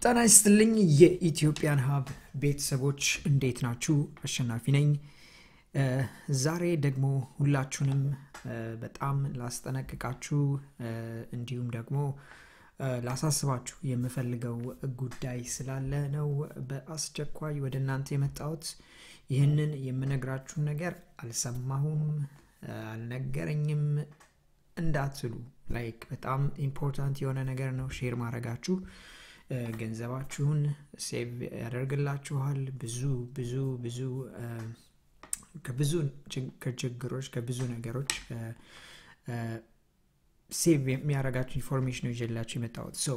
ጤና ይስጥልኝ የኢትዮጵያን ሀብ ቤተሰቦች እንዴት ናችሁ? አሸናፊ ነኝ። ዛሬ ደግሞ ሁላችሁንም በጣም ላስጠነቅቃችሁ እንዲሁም ደግሞ ላሳስባችሁ የምፈልገው ጉዳይ ስላለ ነው በአስቸኳይ ወደ እናንተ የመጣሁት። ይህንን የምነግራችሁን ነገር አልሰማሁም፣ አልነገረኝም እንዳትሉ ላይክ በጣም ኢምፖርታንት የሆነ ነገር ነው ሼር ማድረጋችሁ ገንዘባችሁን ሴቭ ያደርግላችኋል። ብዙ ብዙ ብዙ ከብዙ ችግሮች ከብዙ ነገሮች ሴቭ የሚያደርጋችሁ ኢንፎርሜሽን ነው ይዤላችሁ የመጣሁት። ሰው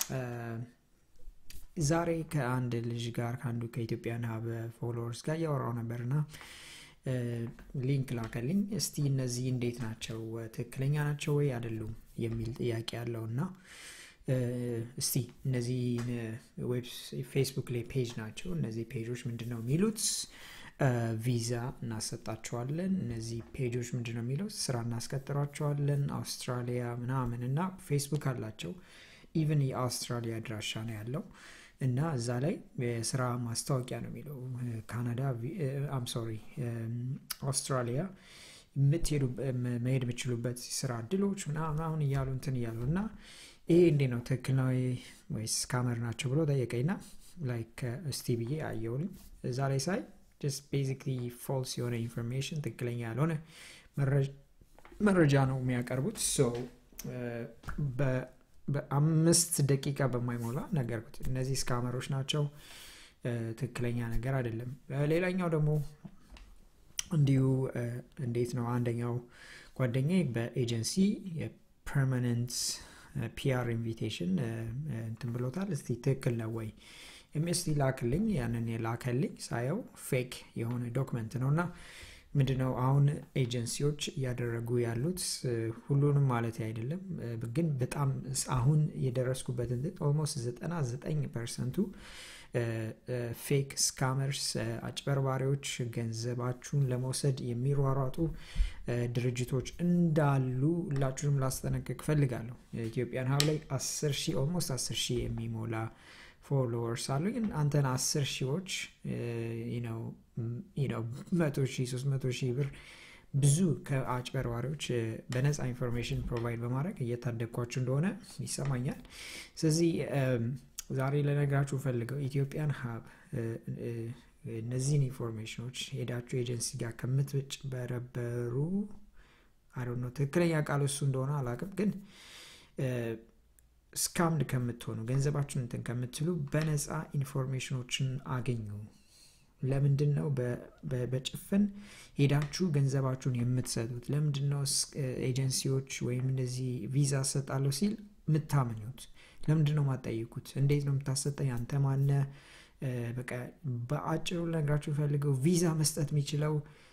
ዛሬ ከአንድ ልጅ ጋር ከአንዱ ከኢትዮጵያን ሀብ ፎሎወርስ ጋር እያወራው ነበር እና ሊንክ ላከልኝ። እስቲ እነዚህ እንዴት ናቸው ትክክለኛ ናቸው ወይ አይደሉም የሚል ጥያቄ ያለው እና እስቲ እነዚህ ፌስቡክ ላይ ፔጅ ናቸው። እነዚህ ፔጆች ምንድን ነው የሚሉት? ቪዛ እናሰጣቸዋለን። እነዚህ ፔጆች ምንድን ነው የሚለው? ስራ እናስቀጥሯቸዋለን። አውስትራሊያ ምናምን እና ፌስቡክ አላቸው። ኢቨን የአውስትራሊያ አድራሻ ነው ያለው እና እዛ ላይ የስራ ማስታወቂያ ነው የሚለው ካናዳ አም ሶሪ አውስትራሊያ የምትሄዱ መሄድ የምችሉበት ስራ እድሎች ምናምን እያሉ እንትን እያሉ እና ይሄ እንዴ ነው ትክክል ነው ወይስ ካመር ናቸው ብሎ ጠየቀኝና ላይክ እስቲ ብዬ አየውልኝ እዛ ላይ ሳይ ጀስት ቤዚክሊ ፎልስ የሆነ ኢንፎርሜሽን ትክክለኛ ያልሆነ መረጃ ነው የሚያቀርቡት በአምስት ደቂቃ በማይሞላ ነገርኩት እነዚህ ስካመሮች ናቸው ትክክለኛ ነገር አይደለም ሌላኛው ደግሞ እንዲሁ እንዴት ነው አንደኛው ጓደኛ በኤጀንሲ የፐርማነንት ፒአር ኢንቪቴሽን እንትን ብሎታል እስቲ ትክክል ነው ወይ ኤምኤስቲ ላክልኝ ያንን የላከልኝ ሳየው ፌክ የሆነ ዶክመንት ነው እና ምንድነው አሁን ኤጀንሲዎች እያደረጉ ያሉት ሁሉንም ማለት አይደለም ግን በጣም አሁን የደረስኩበት ኦልሞስት 99 ፐርሰንቱ ፌክ ስካመርስ አጭበርባሪዎች ገንዘባችሁን ለመውሰድ የሚሯሯጡ ድርጅቶች እንዳሉ ሁላችሁንም ላስጠነቅቅ ፈልጋለሁ ኢትዮጵያን ሀብ ላይ 10 ሺህ ኦልሞስት 10 ሺህ የሚሞላ ፎሎወርስ አሉ ግን አንተን አስር ሺዎች መቶ ሺህ ሶስት መቶ ሺህ ብር ብዙ ከአጭበርባሪዎች በነፃ ኢንፎርሜሽን ፕሮቫይድ በማድረግ እየታደግኳችሁ እንደሆነ ይሰማኛል ስለዚህ ዛሬ ለነግራችሁ ፈልገው ኢትዮጵያን ሀብ እነዚህን ኢንፎርሜሽኖች ሄዳችሁ ኤጀንሲ ጋር ከምትጭበረበሩ አይ ነው ትክክለኛ ቃል እሱ እንደሆነ አላቅም ግን ስካምድ ከምትሆኑ ገንዘባችሁን እንትን ከምትሉ በነፃ ኢንፎርሜሽኖችን አገኙ ለምንድን ነው በጭፍን ሄዳችሁ ገንዘባችሁን የምትሰጡት ለምንድን ነው ኤጀንሲዎች ወይም እንደዚህ ቪዛ ሰጣለሁ ሲል የምታምኙት ለምንድን ነው ማጠይቁት እንዴት ነው የምታሰጠኝ አንተ ማነ በቃ በአጭሩ ነግራችሁ ፈልገው ቪዛ መስጠት የሚችለው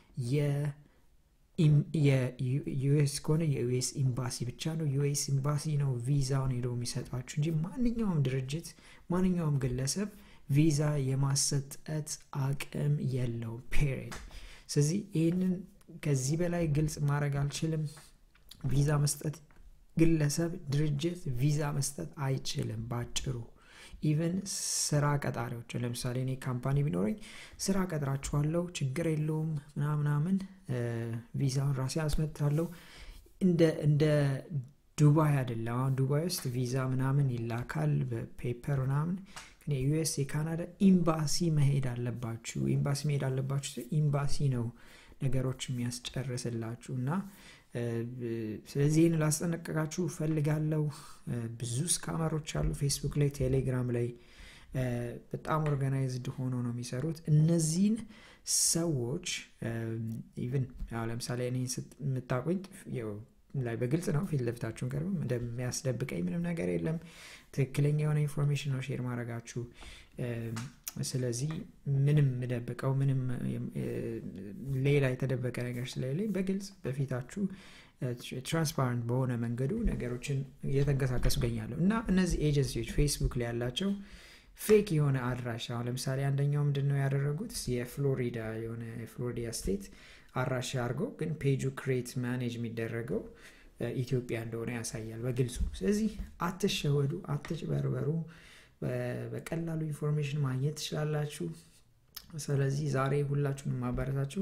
የዩኤስ ከሆነ የዩኤስ ኤምባሲ ብቻ ነው ዩኤስ ኤምባሲ ነው ቪዛውን ሄደው የሚሰጧችሁ እንጂ ማንኛውም ድርጅት ማንኛውም ግለሰብ ቪዛ የማሰጠት አቅም የለው ፔሪድ ስለዚህ ይህንን ከዚህ በላይ ግልጽ ማድረግ አልችልም ቪዛ መስጠት ግለሰብ ድርጅት ቪዛ መስጠት አይችልም ባጭሩ ኢቨን ስራ ቀጣሪዎች ለምሳሌ እኔ ካምፓኒ ቢኖረኝ ስራ ቀጥራችኋለው ችግር የለውም ምናምናምን ቪዛውን ራሴ አስመጥታለሁ እንደ ዱባይ አይደለም አሁን ዱባይ ውስጥ ቪዛ ምናምን ይላካል በፔፐር ምናምን የዩኤስ የካናዳ ኤምባሲ መሄድ አለባችሁ ኤምባሲ መሄድ አለባችሁ ኤምባሲ ነው ነገሮች የሚያስጨርስላችሁ እና ስለዚህ ይህን ላስጠነቀቃችሁ ፈልጋለው ብዙ ስካመሮች አሉ ፌስቡክ ላይ ቴሌግራም ላይ በጣም ኦርጋናይዝድ ሆኖ ነው የሚሰሩት እነዚህን ሰዎች ኢቭን ለምሳሌ እኔ የምታቆኝ ላይ በግልጽ ነው ፊት ለፊታችሁን ቀርብ እንደሚያስደብቀኝ ምንም ነገር የለም ትክክለኛ የሆነ ኢንፎርሜሽን ነው ሼር ማድረጋችሁ ስለዚህ ምንም ምደብቀው ምንም ሌላ የተደበቀ ነገር ስለሌለኝ በግልጽ በፊታችሁ ትራንስፓረንት በሆነ መንገዱ ነገሮችን እየተንቀሳቀሱ ገኛለሁ እና እነዚህ ኤጀንሲዎች ፌስቡክ ላይ ያላቸው ፌክ የሆነ አድራሻ አሁን ለምሳሌ አንደኛው ምንድን ነው ያደረጉት የፍሎሪዳ የሆነ የፍሎሪዳ ስቴት አድራሻ አድርገው ግን ፔጁ ክሬት ማኔጅ የሚደረገው ኢትዮጵያ እንደሆነ ያሳያል በግልጹ ስለዚህ አትሸወዱ አትጭበርበሩ በቀላሉ ኢንፎርሜሽን ማግኘት ትችላላችሁ። ስለዚህ ዛሬ ሁላችሁንም ማበረታችሁ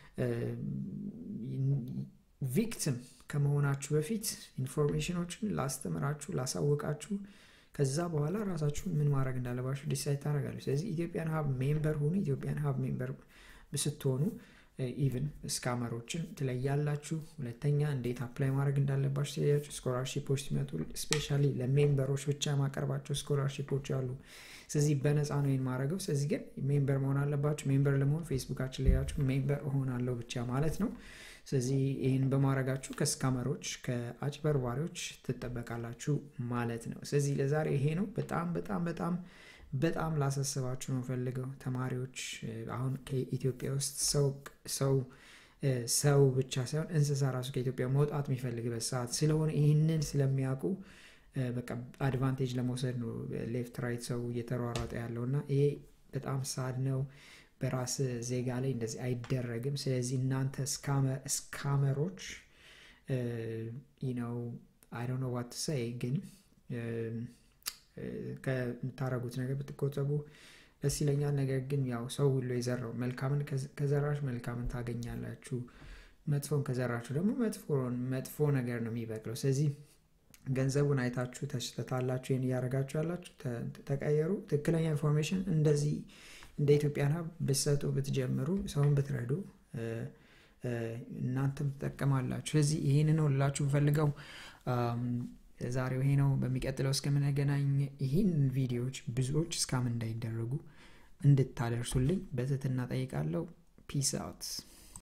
ቪክቲም ከመሆናችሁ በፊት ኢንፎርሜሽኖችን ላስተምራችሁ፣ ላሳውቃችሁ ከዛ በኋላ ራሳችሁ ምን ማድረግ እንዳለባችሁ ዲሳይድ ታደርጋለች። ስለዚህ ኢትዮጵያን ሀብ ሜምበር ሁኑ። ኢትዮጵያን ሀብ ሜምበር ስትሆኑ ኢቭን ስካመሮችን ትለያላችሁ። ሁለተኛ እንዴት አፕላይ ማድረግ እንዳለባችሁ ትለያችሁ። ስኮላርሺፖች ሲመጡ ስፔሻሊ ለሜምበሮች ብቻ የማቀርባቸው ስኮላርሺፖች አሉ። ስለዚህ በነፃ ነው ይህን ማድረገው። ስለዚህ ግን ሜምበር መሆን አለባችሁ። ሜምበር ለመሆን ፌስቡካችን ላያችሁ ሜምበር እሆናለሁ ብቻ ማለት ነው። ስለዚህ ይህን በማድረጋችሁ ከስካመሮች ከአጭበርባሪዎች ትጠበቃላችሁ ማለት ነው። ስለዚህ ለዛሬ ይሄ ነው። በጣም በጣም በጣም በጣም ላሳስባችሁ ነው ፈልገው ተማሪዎች አሁን ከኢትዮጵያ ውስጥ ሰው ሰው ብቻ ሳይሆን እንስሳ ራሱ ከኢትዮጵያ መውጣት የሚፈልግበት ሰዓት ስለሆነ ይህንን ስለሚያውቁ በቃ አድቫንቴጅ ለመውሰድ ነው ሌፍት ራይት ሰው እየተሯሯጠ ያለው እና ይሄ በጣም ሳድ ነው። በራስ ዜጋ ላይ እንደዚህ አይደረግም። ስለዚህ እናንተ ስካመሮች ነው አይ ዶንት ኖ ዋት ሰይ ግን ከምታደረጉት ነገር ብትቆጠቡ ደስ ይለኛል። ነገር ግን ያው ሰው ሁሉ የዘራው መልካምን ከዘራች መልካምን ታገኛላችሁ፣ መጥፎን ከዘራችሁ ደግሞ መጥፎ ነገር ነው የሚበቅለው። ስለዚህ ገንዘቡን አይታችሁ ተሽተታላችሁ፣ ይህን እያደረጋችሁ ያላችሁ ተቀየሩ። ትክክለኛ ኢንፎርሜሽን እንደዚህ እንደ ኢትዮጵያን ሀብ ብትሰጡ ብትጀምሩ፣ ሰውን ብትረዱ እናንተም ትጠቀማላችሁ። ስለዚህ ይህን ነው ልላችሁ ፈልገው ዛሬው ይሄ ነው። በሚቀጥለው እስከምንገናኝ ይህን ቪዲዮዎች ብዙዎች እስካም እንዳይደረጉ እንድታደርሱልኝ በትህትና ጠይቃለሁ። ፒስ አውት